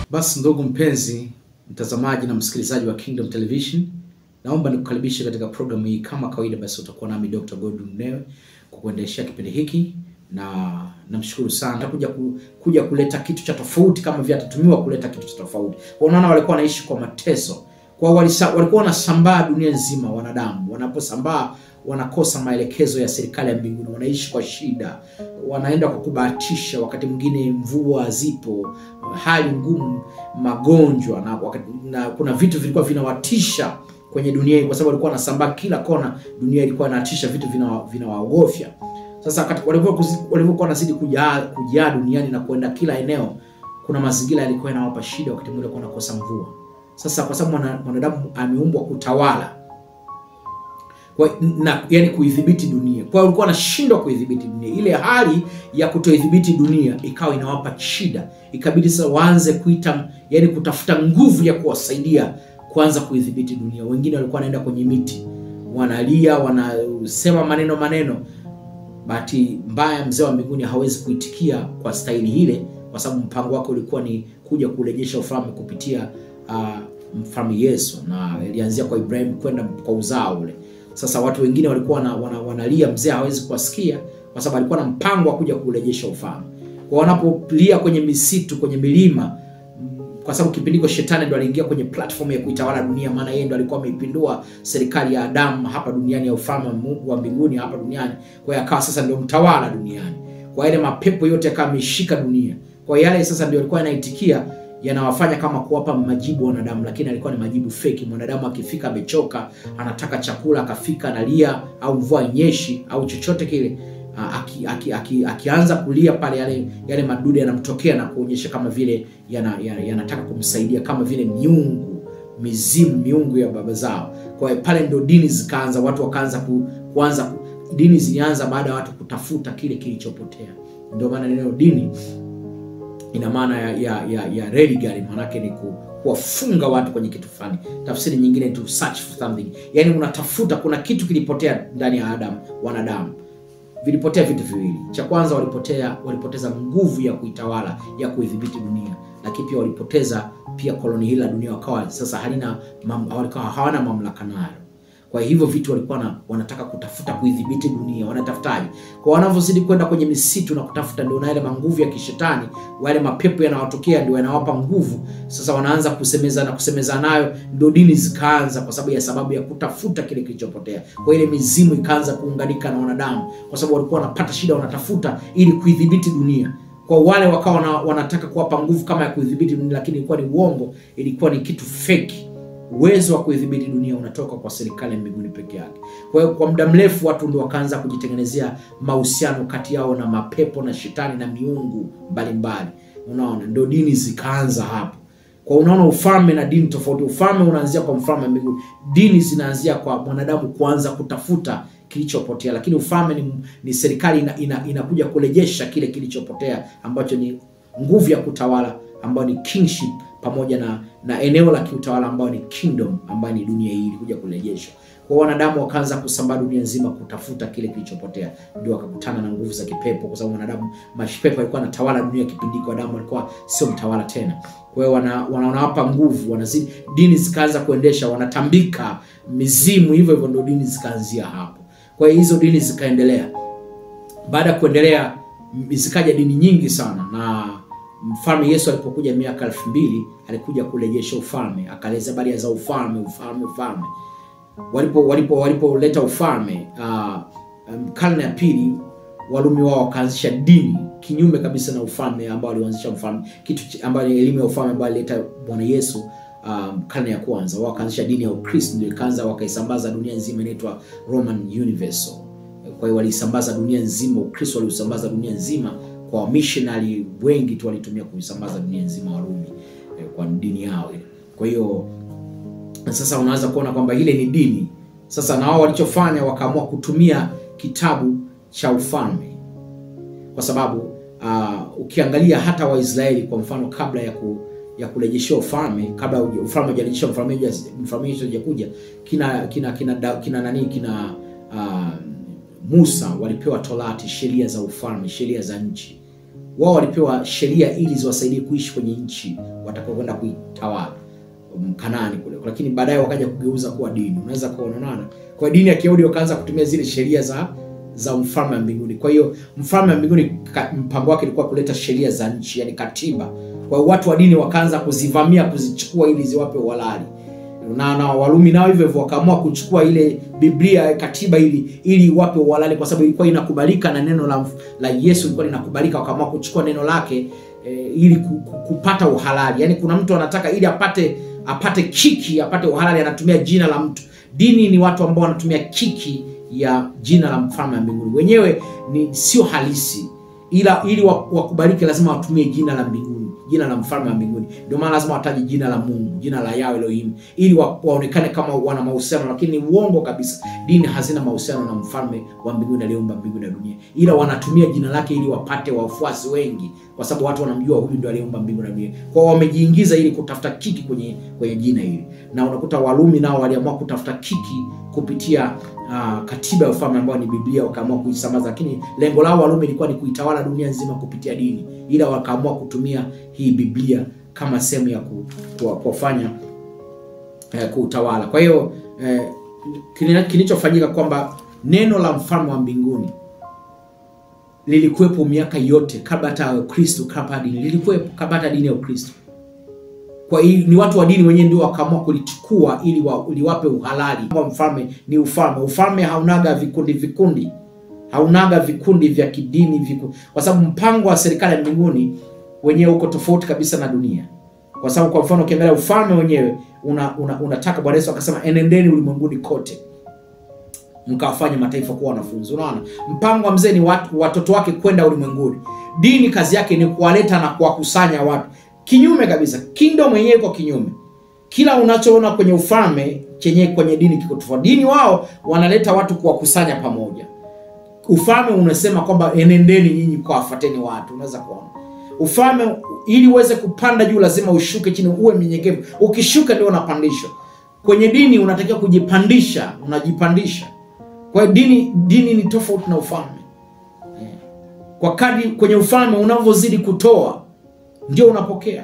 Basi ndugu mpenzi mtazamaji na msikilizaji wa Kingdom Television, naomba nikukaribishe katika programu hii. Kama kawaida, basi utakuwa nami Dr. Godwin Mnewe kwa kuendeshea kipindi hiki, na namshukuru sana kuja ku, kuja kuleta kitu cha tofauti, kama vile atatumiwa kuleta kitu cha tofauti. Kwa unaona, walikuwa wanaishi kwa mateso, kwa walisa, walikuwa wanasambaa dunia nzima. Wanadamu wanaposambaa wanakosa maelekezo ya serikali ya mbinguni, wanaishi kwa shida, wanaenda kwa kubahatisha, wakati mwingine mvua hazipo, hali ngumu, magonjwa na, wakati, na kuna vitu vilikuwa vinawatisha kwenye dunia hii, kwa sababu walikuwa wanasambaa kila kona. Dunia ilikuwa inatisha, vitu vinawaogofya vina sasa walivyokuwa wanazidi kujaa kujaa duniani na kwenda kila eneo, kuna mazingira yalikuwa yanawapa shida, wakati mwingine walikuwa wanakosa mvua. Sasa kwa sababu mwanadamu ameumbwa kutawala kwa, na yani kuidhibiti dunia, kwa hiyo walikuwa wanashindwa kuidhibiti dunia. Ile hali ya kutoidhibiti dunia ikawa inawapa shida, ikabidi sasa waanze kuita, yani kutafuta nguvu ya kuwasaidia kuanza kuidhibiti dunia. Wengine walikuwa wanaenda kwenye miti, wanalia, wanasema maneno maneno Bahati mbaya mzee wa mbinguni hawezi kuitikia kwa staili ile, kwa sababu mpango wake ulikuwa ni kuja kurejesha ufalme kupitia uh, mfalme Yesu, na ilianzia kwa Ibrahim kwenda kwa uzao ule. Sasa watu wengine walikuwa wana, wana, wanalia, mzee hawezi kuwasikia kwa sababu alikuwa na mpango wa kuja kurejesha ufalme. Kwa wanapolia kwenye misitu, kwenye milima kwa sababu kipindi hiko shetani ndo aliingia kwenye platform ya kuitawala dunia, maana yeye ndo alikuwa ameipindua serikali ya Adamu hapa duniani ya ufalme wa mbinguni hapa duniani. Kwa hiyo akawa sasa ndio mtawala duniani, kwa yale mapepo yote akawa ameshika dunia. Kwa yale sasa ndio alikuwa anaitikia, yanawafanya kama kuwapa majibu wanadamu, lakini alikuwa ni majibu feki. Mwanadamu akifika amechoka, anataka chakula, akafika analia, au mvua inyeshi au chochote kile Aki, aki, aki, akianza kulia pale, yale yale madude yanamtokea na kuonyesha kama vile yanataka yana, yana kumsaidia kama vile miungu mizimu miungu ya baba zao. Kwa hiyo pale ndio dini zikaanza, watu wakaanza ku, kuanza dini zilianza baada ya watu kutafuta kile kilichopotea. Ndio maana neno dini ina maana ya ya, ya, ya religare, maanake ni ku, kuwafunga watu kwenye kitu fulani. Tafsiri nyingine to search for something, yani unatafuta, kuna kitu kilipotea ndani ya Adam, wanadamu vilipotea vitu viwili. Cha kwanza walipotea, walipoteza nguvu ya kuitawala ya kuidhibiti dunia, lakini pia walipoteza pia koloni hili la dunia, wakawa sasa halina walikuwa hawana mamlaka nayo. Kwa hivyo vitu walikuwa na, wanataka kutafuta kuidhibiti dunia, wanatafutaje? Kwa wanavyozidi kwenda kwenye misitu na kutafuta, ndio na yale manguvu ya kishetani, wale mapepo yanawatokea, ndio yanawapa nguvu. Sasa wanaanza kusemeza na kusemeza nayo, ndio dini zikaanza, kwa sababu ya sababu ya kutafuta kile kilichopotea. Kwa ile mizimu ikaanza kuunganika na wanadamu, kwa sababu walikuwa wanapata shida, wanatafuta ili kuidhibiti dunia kwa wale wakawa wanataka kuwapa nguvu kama ya kuidhibiti dunia, lakini ilikuwa ni uongo, ilikuwa ni kitu feki. Uwezo wa kuidhibiti dunia unatoka kwa serikali ya mbinguni peke yake. Kwa hiyo kwa muda mrefu watu ndio wakaanza kujitengenezea mahusiano kati yao na mapepo na shetani na miungu mbalimbali. Unaona, ndio dini zikaanza hapo. Kwa unaona, ufalme na dini tofauti. Ufalme unaanzia kwa mfalme wa mbinguni, dini zinaanzia kwa mwanadamu kuanza kutafuta kilichopotea, lakini ufalme ni, ni serikali ina, ina, inakuja kurejesha kile kilichopotea ambacho ni nguvu ya kutawala ambayo ni kingship pamoja na na eneo la kiutawala ambayo ni kingdom ambayo ni dunia hii ilikuja kurejeshwa. Kwa wanadamu wakaanza kusambaa dunia nzima kutafuta kile kilichopotea, ndio wakakutana na nguvu za kipepo, kwa sababu wanadamu, mapepo alikuwa anatawala dunia kipindi kwa Adamu alikuwa sio mtawala tena. Kwa hiyo wana, wanawapa nguvu, wanazidi, dini zikaanza kuendesha, wanatambika mizimu, hivyo hivyo ndio dini zikaanzia hapo. Kwa hiyo hizo dini zikaendelea. Baada ya kuendelea, zikaja dini nyingi sana na Mfalme Yesu alipokuja miaka elfu mbili alikuja kurejesha ufalme, akaeleza habari za ufalme, ufalme, ufalme. Walipo walipo walipoleta ufalme uh, um, karne ya pili Warumi wao wakaanzisha dini kinyume kabisa na ufalme ambao alianzisha mfalme, kitu ambayo ni elimu ya ufalme ambayo alileta Bwana Yesu um, karne ya kwanza. Wao wakaanzisha dini ya Ukristo, ndio ikaanza wakaisambaza dunia nzima, inaitwa Roman Universal. Kwa hiyo walisambaza dunia nzima, Ukristo waliusambaza dunia nzima kwa wamishonari wengi tu walitumia kuisambaza dunia nzima Warumi eh, kwa dini yao ile. Kwa hiyo sasa unaweza kuona kwamba ile ni dini. Sasa na wao walichofanya wakaamua kutumia kitabu cha ufalme, kwa sababu uh, ukiangalia hata Waisraeli kwa mfano, kabla ya ku, ya kurejeshewa ufalme, kabla ufalme hujarejeshwa, mfalme mfalme Yesu hajakuja, kina kina kina kina nani kina uh, Musa walipewa Torati, sheria za ufalme, sheria za nchi. wao walipewa sheria ili ziwasaidie kuishi kwenye nchi watakaokwenda kuitawala um, Kanaani kule, lakini baadaye wakaja kugeuza kuwa dini. Unaweza kuonana kwa dini ya Kiyahudi wakaanza kutumia zile sheria za za mfalme wa mbinguni. Kwa hiyo mfalme wa mbinguni ka- mpango wake ilikuwa kuleta sheria za nchi, yani katiba. Kwa hiyo watu wa dini wakaanza kuzivamia, kuzichukua ili ziwape uhalali na na Warumi nao hivyo hivyo wakaamua kuchukua ile Biblia katiba ili ili wape uhalali, kwa sababu ilikuwa inakubalika na neno la, la Yesu ilikuwa linakubalika. Wakaamua kuchukua neno lake e, ili ku- ku- kupata uhalali. Yani kuna mtu anataka ili apate apate kiki apate uhalali, anatumia jina la mtu. Dini ni watu ambao wanatumia kiki ya jina la mfalme wa mbinguni, wenyewe ni sio halisi, ila ili wa- wakubalike lazima watumie jina la mbinguni, jina la mfalme wa mbinguni. Ndio maana lazima wataje jina la Mungu, jina la Yahweh Elohim, ili wa, waonekane kama wana mahusiano, lakini ni uongo kabisa. Dini hazina mahusiano na mfalme wa mbinguni aliyeumba mbingu na dunia, ila wanatumia jina lake ili wapate wafuasi wengi, kwa sababu watu wanamjua huyu ndio aliyeumba mbingu na dunia. Kwa hiyo wamejiingiza ili kutafuta kiki kwenye kwenye jina hili, na unakuta Warumi nao waliamua kutafuta kiki kupitia uh, katiba ya ufalme ambayo ni Biblia, wakaamua kuisambaza, lakini lengo lao Warumi ilikuwa ni kuitawala dunia nzima kupitia dini, ila wakaamua kutumia hii Biblia kama sehemu ya ku, ku, kufanya eh, kuutawala. Kwa hiyo eh, kini- kilichofanyika kwamba neno la mfalme wa mbinguni lilikuwepo miaka yote kabla hata ya Kristo, kabla ya dini lilikuwepo, kabla hata dini ya Ukristo. Kwa hiyo ni watu wa dini wenyewe ndio wakaamua kulichukua ili wa, liwape uhalali. Kwa mfalme ni ufalme. Ufalme haunaga vikundi vikundi, haunaga vikundi vya kidini viku, kwa sababu mpango wa serikali ya mbinguni wenyewe uko tofauti kabisa na dunia. Kwa sababu kwa mfano ukiangalia ufalme wenyewe una, una, unataka Bwana Yesu akasema enendeni ulimwenguni kote mkawafanye mataifa kuwa wanafunzi. Unaona, mpango wa mzee ni watu, watoto wake kwenda ulimwenguni. Dini kazi yake ni kuwaleta na kuwakusanya watu, kinyume kabisa. Kingdom mwenyewe iko kinyume. Kila unachoona kwenye ufalme chenye kwenye dini kiko tofauti. Dini wao wanaleta watu kuwakusanya pamoja. Ufalme unasema kwamba enendeni nyinyi mkawafuateni watu. Unaweza kuona ufalme, ili uweze kupanda juu lazima ushuke chini, uwe mnyenyekevu. Ukishuka ndio unapandishwa. Kwenye dini unatakiwa kujipandisha, unajipandisha. Kwa hiyo dini dini ni tofauti na ufalme. Eh. Kwa kadri kwenye ufalme unavyozidi kutoa ndio unapokea,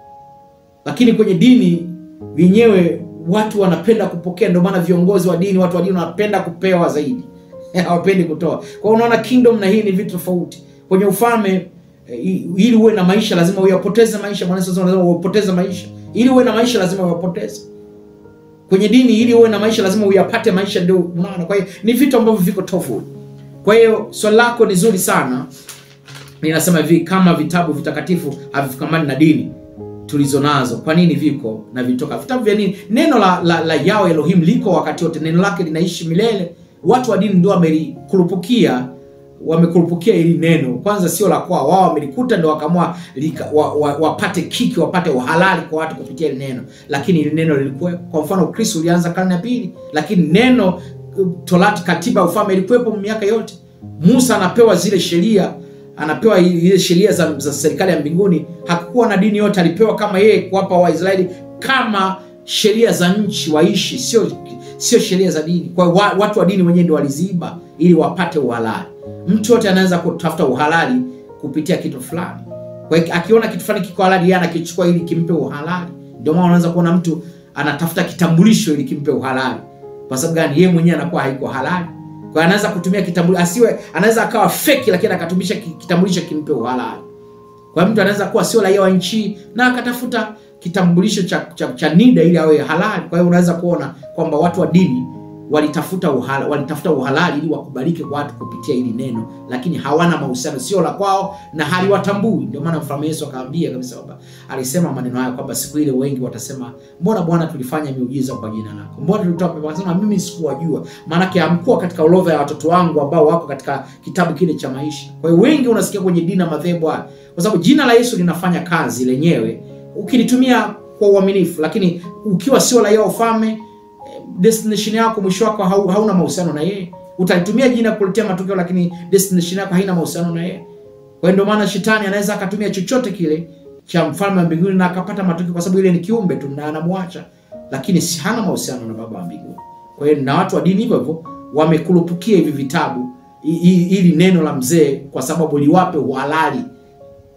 lakini kwenye dini wenyewe watu wanapenda kupokea. Ndio maana viongozi wa dini, watu wa dini wanapenda kupewa zaidi, hawapendi kutoa. Kwa hiyo unaona kingdom na hii ni vitu tofauti. Kwenye ufalme eh, i- ili uwe na maisha lazima uyapoteze maisha. Bwana Yesu anasema lazima uyapoteze maisha. Ili uwe na maisha lazima uyapoteze kwenye dini ili uwe na maisha lazima uyapate maisha, ndio unaona. Kwa hiyo ni vitu ambavyo viko tofauti. Kwa hiyo swali lako ni zuri sana. Ninasema hivi, kama vitabu vitakatifu havifukamani na dini tulizo nazo, kwa nini viko na vitoka vitabu vya nini? Neno la, la, la Yahweh Elohim liko wakati wote, neno lake linaishi milele. Watu wa dini ndio wamelikurupukia wamekurupukia hili neno, kwanza sio la kwao, wao wamelikuta ndio wakaamua lika- wa, wa, wapate kiki, wapate uhalali kwa watu kupitia hili neno, lakini hili neno lilikuwa. Kwa mfano, Ukristo ulianza karne ya pili, lakini neno Torati, katiba ya ufalme ilikuwepo miaka yote. Musa anapewa zile sheria, anapewa ile sheria za, za serikali ya mbinguni. Hakukuwa na dini yote, alipewa kama yeye kuwapa Waisraeli kama sheria za nchi waishi, sio sio sheria za dini. Kwa hiyo wa, watu wa dini wenyewe ndio waliziiba ili wapate uhalali. Mtu yote anaweza kutafuta uhalali kupitia kitu fulani. Kwa hiyo akiona kitu fulani kiko halali, yeye anakichukua ili kimpe uhalali. Ndio maana unaweza kuona mtu anatafuta kitambulisho ili kimpe uhalali. Kwa sababu gani? Yeye mwenyewe anakuwa haiko halali. Kwa hiyo anaweza kutumia kitambulisho, asiwe anaweza akawa feki, lakini akatumisha ki- kitambulisho kimpe uhalali. Kwa hiyo mtu anaweza kuwa sio raia wa nchi na akatafuta kitambulisho cha, cha, cha NIDA ili awe halali. Kwa hiyo unaweza kuona kwamba watu wa dini walitafuta uhala, walitafuta uhalali ili wakubalike kwa watu kupitia hili neno, lakini hawana mahusiano, sio la kwao na haliwatambui. Ndio maana mfalme Yesu akaambia kabisa kwamba alisema maneno haya kwamba siku ile wengi watasema, mbona Bwana tulifanya miujiza kwa jina lako, mbona tulitoa pepo? Akasema mimi sikuwajua, maanake hamkuwa katika orodha ya watoto wangu ambao wako katika kitabu kile cha maisha. Kwa hiyo wengi unasikia kwenye dini na madhehebu haya, kwa sababu jina la Yesu linafanya kazi lenyewe ukilitumia kwa uaminifu, lakini ukiwa sio raia wa ufalme destination yako mwisho wako hau, hauna mahusiano na yeye. Utalitumia jina kuletea matokeo, lakini destination yako haina mahusiano na yeye. Kwa hiyo ndio maana shetani anaweza akatumia chochote kile cha mfalme wa mbinguni na akapata matokeo, kwa sababu ile ni kiumbe tu na anamwacha, lakini si hana mahusiano na baba wa mbinguni. Kwa hiyo na watu wa dini hivyo hivyo wamekurupukia hivi vitabu i- i- ili neno la mzee, kwa sababu liwape uhalali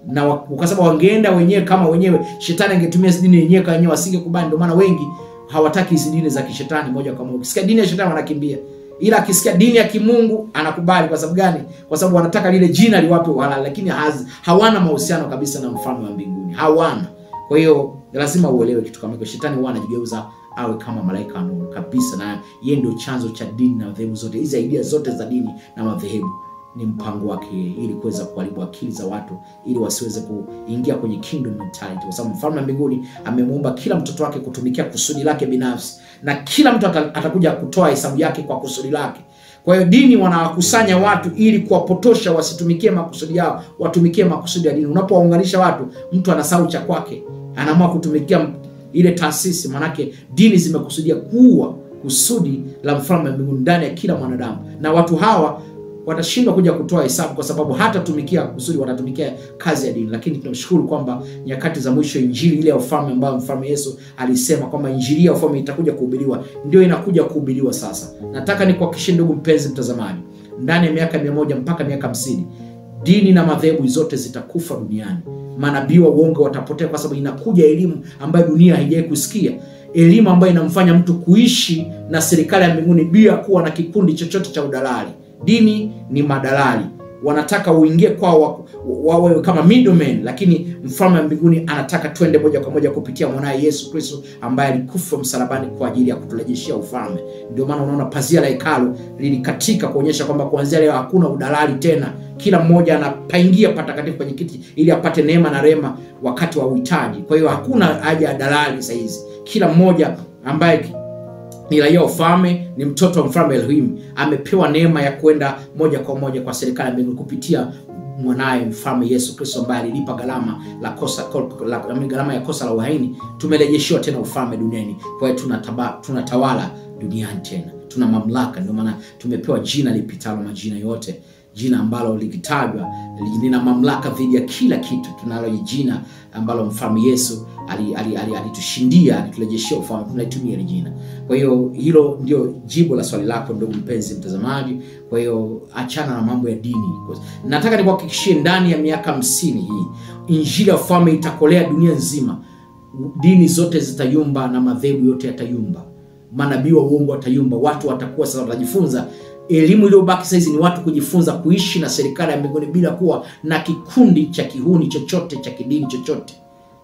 na wa- kwa sababu wangeenda wenyewe kama wenyewe, shetani angetumia hizi dini yenyewe kama wenyewe, wasingekubali. Ndio maana wengi hawataki hizi dini za kishetani moja kwa moja. Ukisikia dini ya shetani wanakimbia, ila akisikia dini ya kimungu anakubali. Kwa sababu gani? Kwa sababu wanataka lile jina liwape uhalali, lakini haz, hawana mahusiano kabisa na mfalme wa mbinguni, hawana. Kwa hiyo lazima uelewe kitu kama hicho. Shetani huwa anajigeuza awe kama malaika wa nuru kabisa, na yeye ndio chanzo cha dini na madhehebu zote. Hizi idea zote za dini na madhehebu ni mpango wake ili kuweza kuharibu akili za watu ili wasiweze kuingia kwenye kingdom mentality, kwa sababu mfalme wa mbinguni amemuumba kila mtoto wake kutumikia kusudi lake binafsi, na kila mtu ata- atakuja kutoa hesabu yake kwa kusudi lake. Kwa hiyo dini wanawakusanya watu ili kuwapotosha wasitumikie makusudi yao, watumikie makusudi ya dini. Unapowaunganisha watu, mtu anasahau cha kwake, anaamua kutumikia m- ile taasisi, manake dini zimekusudia kuua kusudi la mfalme wa mbinguni ndani ya kila mwanadamu, na watu hawa watashindwa kuja kutoa hesabu kwa sababu hatatumikia kusudi, watatumikia kazi ya dini. Lakini tunamshukuru kwamba nyakati za mwisho injili ile ya ufalme ambayo mfalme Yesu alisema kwamba injili ya ufalme itakuja kuhubiriwa, ndio inakuja kuhubiriwa sasa. Nataka nikuhakikishie ndugu mpenzi mtazamaji, ndani ya miaka mia moja mpaka miaka hamsini dini na madhehebu zote zitakufa duniani. Manabii wa uongo watapotea, kwa sababu inakuja elimu ambayo dunia haijawahi kusikia, elimu ambayo inamfanya mtu kuishi na serikali ya mbinguni bila kuwa na kikundi chochote cha udalali. Dini ni madalali, wanataka uingie kwao wa- wawe kama middlemen, lakini mfalme wa mbinguni anataka twende moja kwa moja kupitia mwanaye Yesu Kristo ambaye alikufa msalabani kwa ajili ya kuturejeshea ufalme. Ndio maana unaona pazia la hekalu lilikatika kuonyesha kwamba kuanzia leo hakuna udalali tena, kila mmoja anapaingia patakatifu kwenye kiti ili apate neema na rema wakati wa uhitaji. Kwa hiyo hakuna haja ya dalali saa hizi, kila mmoja ambaye ni raia wa ufalme, ni mtoto wa mfalme Elohim, amepewa neema ya kwenda moja kwa moja kwa serikali ya mbinguni kupitia mwanaye mfalme Yesu Kristo ambaye alilipa gharama la kosa la, la, gharama ya kosa la uhaini. Tumerejeshiwa tena ufalme duniani, kwa hiyo tunataba- tunatawala duniani tena, tuna mamlaka. Ndio maana tumepewa jina lipitalo majina yote, jina ambalo likitajwa lina mamlaka dhidi ya kila kitu. Tunalo jina ambalo mfalme Yesu alitushindia ali, ali, alitushindia, aliturejeshea ufalme, tunaitumia hili jina. Kwa hiyo hilo ndio jibu la swali lako ndugu mpenzi mtazamaji. Kwa hiyo achana na mambo ya dini. Nataka nikuhakikishie ndani ya miaka hamsini hii injili ya ufalme itakolea dunia nzima. Dini zote zitayumba na madhehebu yote yatayumba, manabii wa uongo watayumba, watu watakuwa sasa watajifunza elimu iliyobaki sasa hizi ni watu kujifunza kuishi na serikali ya mbinguni bila kuwa na kikundi cha kihuni chochote cha kidini chochote,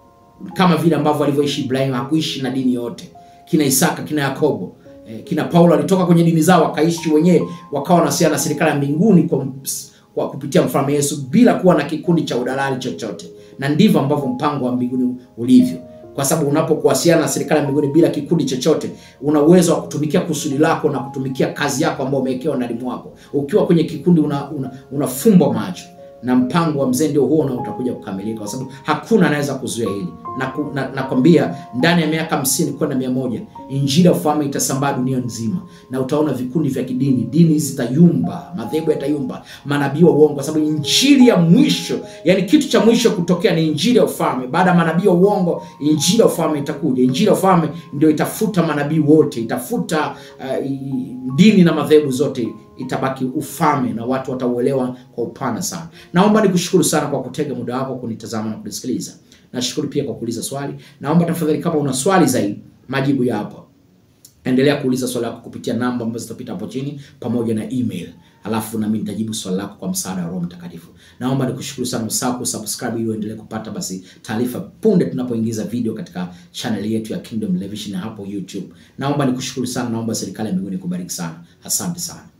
kama vile ambavyo alivyoishi Ibrahim. Hakuishi na dini yote, kina Isaka, kina Yakobo, eh, kina Paulo walitoka kwenye dini zao wakaishi wenyewe, wakawa wanasiana na serikali ya mbinguni kwa, kwa kupitia mfalme Yesu bila kuwa na kikundi cha udalali chochote, na ndivyo ambavyo mpango wa mbinguni ulivyo kwa sababu unapokuwasiliana na serikali ya mbinguni bila kikundi chochote, una uwezo wa kutumikia kusudi lako na kutumikia kazi yako ambayo umewekewa ndani mwako. Ukiwa kwenye kikundi, unafumba una, una macho na mpango wa mzee ndio huo na utakuja kukamilika, kwa sababu hakuna anaweza kuzuia hili. Nakwambia na, na ndani ya miaka hamsini kwenda mia moja injili ya ufalme itasambaa dunia nzima, na utaona vikundi vya kidini, dini zitayumba, madhehebu yatayumba, manabii wa uongo, kwa sababu injili ya mwisho, yani kitu cha mwisho kutokea ni injili ya ufalme. Baada ya manabii wa uongo, injili ya ufalme itakuja. Injili ya ufalme ndio itafuta manabii wote, itafuta uh, dini na madhehebu zote itabaki ufalme na watu watauelewa kwa upana sana. Naomba nikushukuru sana kwa kutega muda wako kunitazama na kunisikiliza. Nashukuru pia kwa kuuliza swali. Naomba tafadhali, kama una swali zaidi, majibu yapo. Endelea kuuliza swali lako kupitia namba ambazo zitapita hapo chini pamoja na email, alafu nami nitajibu swali lako kwa msaada wa Roho Mtakatifu. Naomba nikushukuru sana, usahau kusubscribe ili uendelee kupata basi taarifa punde tunapoingiza video katika channel yetu ya Kingdom Television hapo YouTube. Naomba nikushukuru sana, naomba serikali ya mbinguni kubariki sana. Asante sana.